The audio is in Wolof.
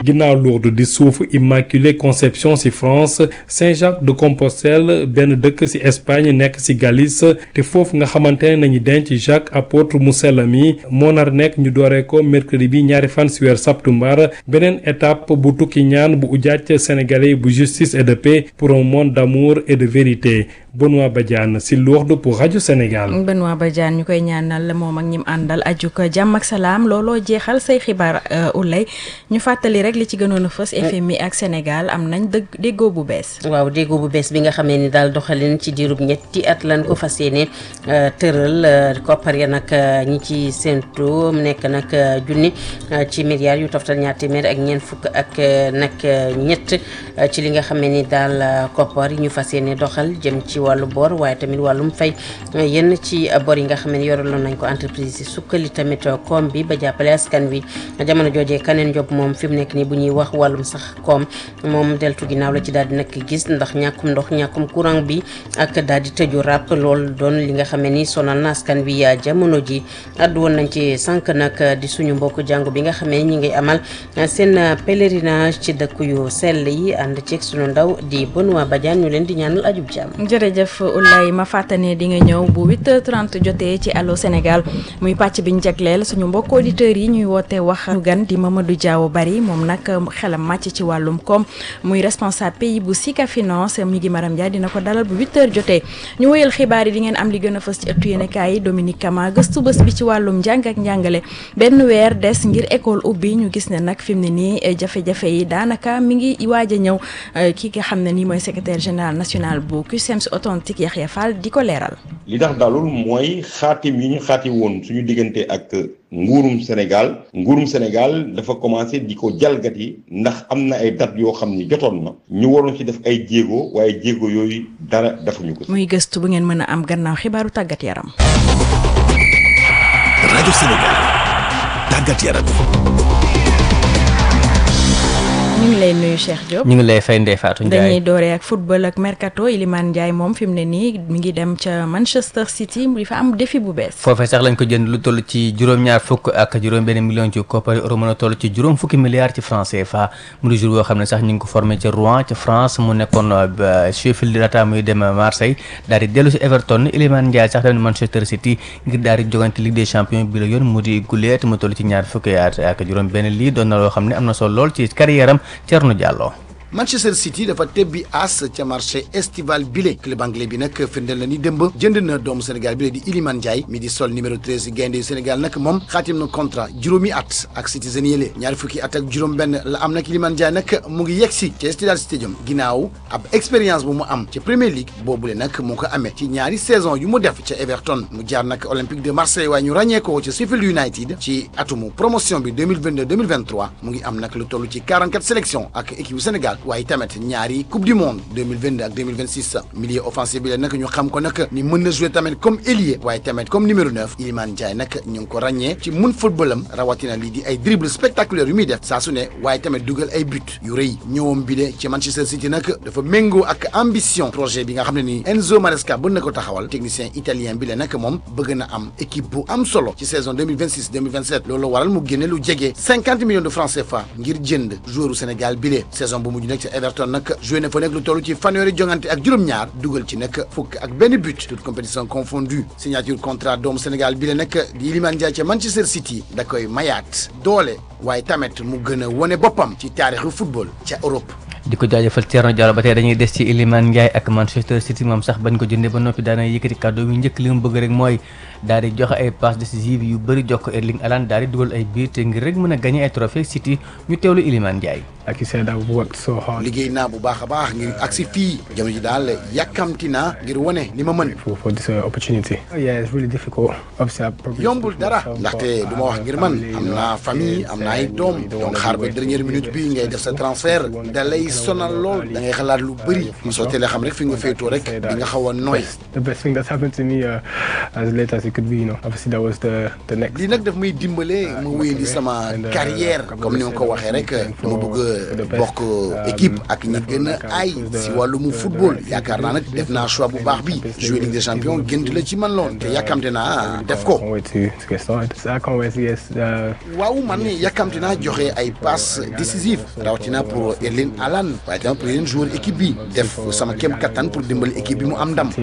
ginnaaw Lourdes di suuf Immaculée Conception ci France Saint-Jacques de Compostelle benn dëkk ci Espagne nekk ci Galice te foofu nga xamante ne nañu denc Jacques apôtre mu sell mi moo nar nekk ñu dooree ko mercredi bi ñaari fan ci weer septembre beneen étape bu tukki ñaan bu ujaaj sénégalais bu justice et de paix pour un monde d'amour et de vérité Benoît Badiane ci Lourdes pour rajo Sénégal. Benoît Badiane ñu koy ñaanal moom ak ñim àndal ajuk jàmm ak salaam looloo jeexal say xibaar ulay ñu fàttali rek li ci gënoon a fës FMI ak Sénégal am nañ dëgg déggoo bu bees. waaw déggoo bu bees bi nga xamee ni daal doxalin ci diirub ñetti at lan ko fas yéene tëral koppar ya nag ñi ci séntu mu nekk nag junni ci milliards yu toftal ñaar téeméer ak ñeent fukk ak nag ñett ci li nga xamee ni daal koppar yi ñu fas yéene doxal jëm ci wàllu bor waaye tamit wàllum fay yenn ci bor yi nga xam ne yoraloon nañ ko entreprise yi sukkali tamit koom bi ba jàppale askan wi jamono joojee kaneen job moom fi mu nekk nii bu ñuy wax wàllum sax koom moom deltu ginnaaw la ci daal di nag gis ndax ñàkkum ndox ñàkkum courant bi ak daal di tëju ràpp lool doon li nga xam ne ni sonal na askan wi jamono ji addu woon nañ ci sànq nag di suñu mbokk jàngu bi nga xam ne ñi ngi amal seen pèlerinage ci dëkk yu sell yi ànd ceeg suñu ndaw di Benoît Badiane ñu leen di ñaanal ajub jàmm jërëjëf Oulaye ma fàttane di nga ñëw bu 8h30 jotee ci Allô Sénégal muy pàcc bi ñu jagleel suñu mbokk auditeurs yi ñuy woote wax ñu gan di Mamadou Diaw Bari moom nag xelam màcc ci wàllum koom muy responsable pays bu Sika Finance mi ngi Maram Dia dina ko dalal bu 8h jotee ñu wëyal xibaar yi di ngeen am li gën a fës ci ëttu yéenekaay yi Dominique Kama gëstu bés bi ci wàllum njàng ak njàngale benn weer des ngir école ubbi ñu gis ne nag fi mu ne nii jafe-jafe yi daanaka mi ngi waaj a ñëw ki nga xam ne nii mooy secrétaire général national bu CUSEMS authentique Yaxya Fall di ko leeral. li tax dalul mooy xaatim yi ñu xaati woon suñu diggante ak nguurum Sénégal nguurum Sénégal dafa commencé di ko jalgati ndax am na ay date yoo xam ni jotoon na ñu waroon ci def ay jéego waaye jéego yooyu dara defuñu ko. muy gëstu bu ngeen mën a am gannaaw xibaaru tàggat yaram. rajo Sénégal tàggat yaram. ñu ngi lay nuyu Cheikh Diop. ñu ngi lay fay Ndeye Fatou Ndiaye dañuy dooree ak football ak mercato Iliman Ndiaye moom fi mu ne nii mi ngi dem ca Manchester City di fa am défi bu bees. foofee sax lañ ko jënd lu toll ci juróom-ñaar fukk ak juróom-benn million ci koppari euro mën a toll ci juróom fukki milliards ci franc CFA mu di jour boo xam ne sax ñu ngi ko formé ca Rouen ca France mu nekkoon Sheffield laata muy dem Marseille daal di dellu si Everton Iliman Ndiaye sax dem Manchester City ngir daal di jogante Ligue des champions bi la yoon mu di guleet mu toll ci ñaar fukki at ak juróom-benn lii doon na loo xam ne am na solo lool ci carrière am Thierno Diallo. Manchester City dafa tebbi as ca marché estival bile club anglais bi nag firndeel na ni démb jënd na doomu Sénégal bile di Iliman Ndiaye mi di sol numéro 13 gaynde yu Sénégal nag moom xaatim na contrat juróomi at ak Citizen yële ñaari fukki at ak juróom-benn la am nag Iliman Ndiaye nag mu ngi yegg si ca Etihad Stadium ginnaaw ab expérience bu mu am ca Premier League boobule nag moo ko amee ci ñaari saison yu mu def ca Everton mu jaar nag Olympique de Marseille waaye ñu ràññee ko ca Sheffield United ci atumu promotion bi 2022 2023 mu ngi am nag lu toll ci 44 sélection ak équipe Sénégal waaye tamit ñaari coupe du monde 2022 ak 2026 milieu offensif bi la nag ñu xam ko nag ni mën na jouer tamit comme ailier waaye tamit comme numéro 9 Iliman Ndiaye nag ñu ngi ko ràññee ci mun footballam rawatina lii di ay dribble spectaculaire yu muy def saa su ne waaye tamit dugal ay but yu rëy ñëwam bi de ci Manchester City nag dafa méngoo ak ambition projet bi nga xam ne ni Enzo Maresca bën na ko taxawal technicien italien bi la nag moom bëgg na am équipe bu am solo ci saison 2026 2027 loolu waral mu génne lu jege 50 millions de francs CFA ngir jënd joueur Sénégal bi saison bu mujj nag ci Everton nag joué na fa nekk lu toll ci fanweeri jongante ak juróom-ñaar dugal ci nag fukk ak benn but toute compétition confondue signature contrat doomu Sénégal bi la nag di Iliman Ndiaye ca Manchester City da koy mayaat doole waaye tamit mu gën a wane boppam ci taarixu football ca Europe. di ko jaajëfal Thierno Diallo ba tey dañuy des ci Iliman Ndiaye ak Manchester City moom sax bañ ko jëndee ba noppi daana yëkkati kàddu yu njëkk li mu bëgg rek mooy daal di joxe ay passes décisives yu bëri jox ko Erling Haaland daal di dugal ay biir te ngir rek mën a gagné ay trophée City ñu teewlu Iliman Ndiaye. Like you said, I've worked so hard. liggéey naa bu baax a baax ngir agsi fii jamono ji daal yàkkamti naa ngir wane li ma mën. For, for this uh, opportunity. Oh, yeah, it's really difficult. Obviously, I probably yombul dara myself, ndaxte but du ma wax ngir man am naa famille am naa ay doom donc xaar ba dernière minute bi ngay def sa transfert da lay sonal lool da ngay xalaat lu bëri soo teelee xam rek fi nga féetoo rek di nga xaw a nooy. the best thing that's happened to me uh, as late as it could be, you know. Obviously, that was the the next. lii nag daf may dimbale ma wéyandi sama carrière comme ni ma ko waxee rek dama bëgg a bokk équipe ak ñi gën a aay si wàllum football yaakaar naa nag def naa choix bu baax bi jouer Ligue des champions gënt la ci man lool te yàkkamte naa def ko. Can't wait to, to get started. So I can't wait to get uh, waaw man yàkkamte naa joxe ay passes décisives rawatina pour Erling Haaland waaye tamit pour yeneen joueur équipe bi def sama kem kattan pour dimbali équipe bi mu am ndam